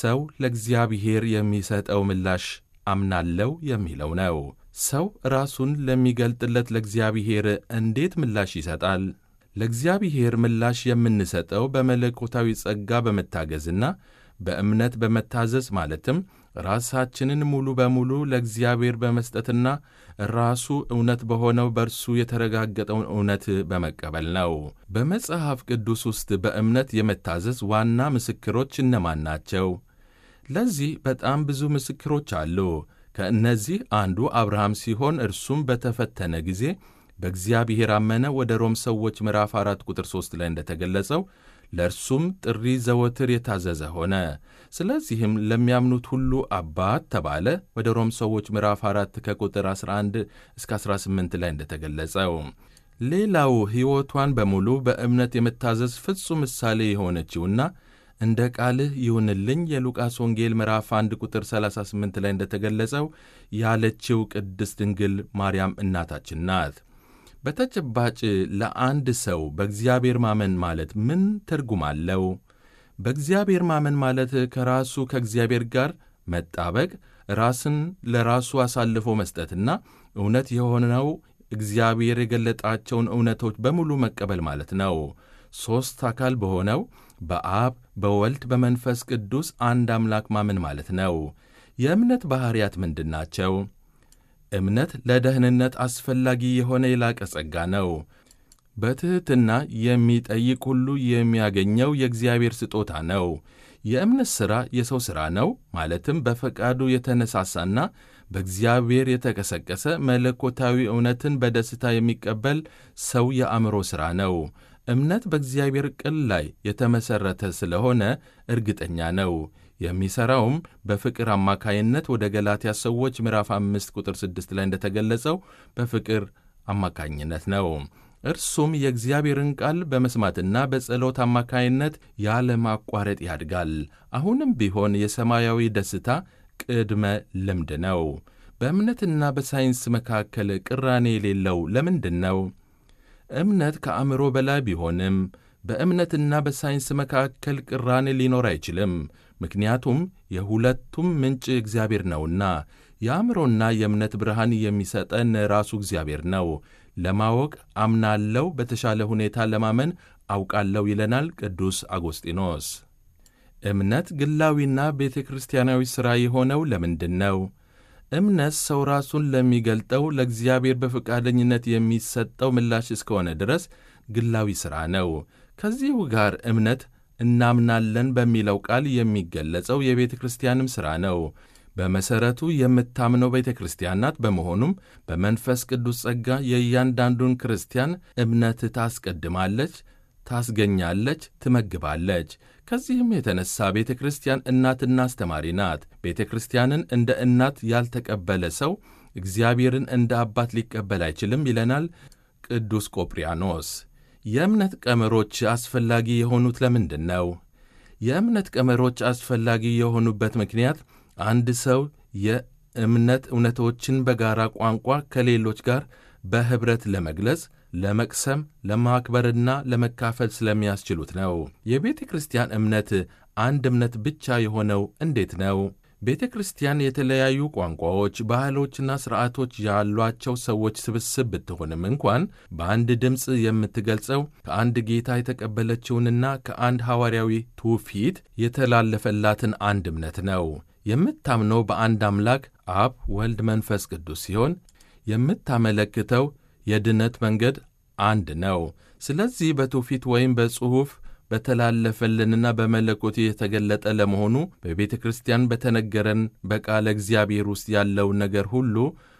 ሰው ለእግዚአብሔር የሚሰጠው ምላሽ አምናለው የሚለው ነው። ሰው ራሱን ለሚገልጥለት ለእግዚአብሔር እንዴት ምላሽ ይሰጣል? ለእግዚአብሔር ምላሽ የምንሰጠው በመለኮታዊ ጸጋ በመታገዝና በእምነት በመታዘዝ ማለትም ራሳችንን ሙሉ በሙሉ ለእግዚአብሔር በመስጠትና ራሱ እውነት በሆነው በእርሱ የተረጋገጠውን እውነት በመቀበል ነው። በመጽሐፍ ቅዱስ ውስጥ በእምነት የመታዘዝ ዋና ምስክሮች እነማን ናቸው? ለዚህ በጣም ብዙ ምስክሮች አሉ። ከእነዚህ አንዱ አብርሃም ሲሆን እርሱም በተፈተነ ጊዜ በእግዚአብሔር አመነ። ወደ ሮም ሰዎች ምዕራፍ 4 ቁጥር 3 ላይ እንደተገለጸው ለእርሱም ጥሪ ዘወትር የታዘዘ ሆነ። ስለዚህም ለሚያምኑት ሁሉ አባት ተባለ። ወደ ሮም ሰዎች ምዕራፍ 4 ከቁጥር 11 እስከ 18 ላይ እንደተገለጸው ሌላው ሕይወቷን በሙሉ በእምነት የመታዘዝ ፍጹም ምሳሌ የሆነችውና እንደ ቃልህ ይሁንልኝ የሉቃስ ወንጌል ምዕራፍ 1 ቁጥር 38 ላይ እንደተገለጸው ያለችው ቅድስት ድንግል ማርያም እናታችን ናት። በተጨባጭ ለአንድ ሰው በእግዚአብሔር ማመን ማለት ምን ትርጉም አለው? በእግዚአብሔር ማመን ማለት ከራሱ ከእግዚአብሔር ጋር መጣበቅ፣ ራስን ለራሱ አሳልፎ መስጠትና እውነት የሆነው እግዚአብሔር የገለጣቸውን እውነቶች በሙሉ መቀበል ማለት ነው። ሦስት አካል በሆነው በአብ በወልድ በመንፈስ ቅዱስ አንድ አምላክ ማመን ማለት ነው። የእምነት ባሕርያት ምንድን ናቸው? እምነት ለደህንነት አስፈላጊ የሆነ የላቀ ጸጋ ነው። በትሕትና የሚጠይቅ ሁሉ የሚያገኘው የእግዚአብሔር ስጦታ ነው። የእምነት ሥራ የሰው ሥራ ነው። ማለትም በፈቃዱ የተነሳሳና በእግዚአብሔር የተቀሰቀሰ መለኮታዊ እውነትን በደስታ የሚቀበል ሰው የአእምሮ ሥራ ነው። እምነት በእግዚአብሔር ቃል ላይ የተመሠረተ ስለሆነ እርግጠኛ ነው። የሚሠራውም በፍቅር አማካይነት ወደ ገላትያ ሰዎች ምዕራፍ አምስት ቁጥር ስድስት ላይ እንደተገለጸው በፍቅር አማካኝነት ነው። እርሱም የእግዚአብሔርን ቃል በመስማትና በጸሎት አማካይነት ያለማቋረጥ ያድጋል። አሁንም ቢሆን የሰማያዊ ደስታ ቅድመ ልምድ ነው። በእምነትና በሳይንስ መካከል ቅራኔ የሌለው ለምንድን ነው? እምነት ከአእምሮ በላይ ቢሆንም በእምነትና በሳይንስ መካከል ቅራኔ ሊኖር አይችልም። ምክንያቱም የሁለቱም ምንጭ እግዚአብሔር ነውና። የአእምሮና የእምነት ብርሃን የሚሰጠን ራሱ እግዚአብሔር ነው። ለማወቅ አምናለው፣ በተሻለ ሁኔታ ለማመን አውቃለሁ ይለናል ቅዱስ አጎስጢኖስ። እምነት ግላዊና ቤተ ክርስቲያናዊ ሥራ የሆነው ለምንድን ነው? እምነት ሰው ራሱን ለሚገልጠው ለእግዚአብሔር በፈቃደኝነት የሚሰጠው ምላሽ እስከሆነ ድረስ ግላዊ ሥራ ነው። ከዚሁ ጋር እምነት እናምናለን በሚለው ቃል የሚገለጸው የቤተ ክርስቲያንም ሥራ ነው። በመሠረቱ የምታምነው ቤተ ክርስቲያን ናት። በመሆኑም በመንፈስ ቅዱስ ጸጋ የእያንዳንዱን ክርስቲያን እምነት ታስቀድማለች፣ ታስገኛለች፣ ትመግባለች። ከዚህም የተነሳ ቤተ ክርስቲያን እናትና አስተማሪ ናት። ቤተ ክርስቲያንን እንደ እናት ያልተቀበለ ሰው እግዚአብሔርን እንደ አባት ሊቀበል አይችልም ይለናል ቅዱስ ቆጵርያኖስ። የእምነት ቀመሮች አስፈላጊ የሆኑት ለምንድን ነው? የእምነት ቀመሮች አስፈላጊ የሆኑበት ምክንያት አንድ ሰው የእምነት እውነቶችን በጋራ ቋንቋ ከሌሎች ጋር በኅብረት ለመግለጽ፣ ለመቅሰም፣ ለማክበርና ለመካፈል ስለሚያስችሉት ነው። የቤተ ክርስቲያን እምነት አንድ እምነት ብቻ የሆነው እንዴት ነው? ቤተ ክርስቲያን የተለያዩ ቋንቋዎች፣ ባህሎችና ሥርዓቶች ያሏቸው ሰዎች ስብስብ ብትሆንም እንኳን በአንድ ድምፅ የምትገልጸው ከአንድ ጌታ የተቀበለችውንና ከአንድ ሐዋርያዊ ትውፊት የተላለፈላትን አንድ እምነት ነው። የምታምነው በአንድ አምላክ አብ፣ ወልድ፣ መንፈስ ቅዱስ ሲሆን የምታመለክተው የድነት መንገድ አንድ ነው። ስለዚህ በትውፊት ወይም በጽሑፍ በተላለፈልንና በመለኮት የተገለጠ ለመሆኑ በቤተ ክርስቲያን በተነገረን በቃለ እግዚአብሔር ውስጥ ያለውን ነገር ሁሉ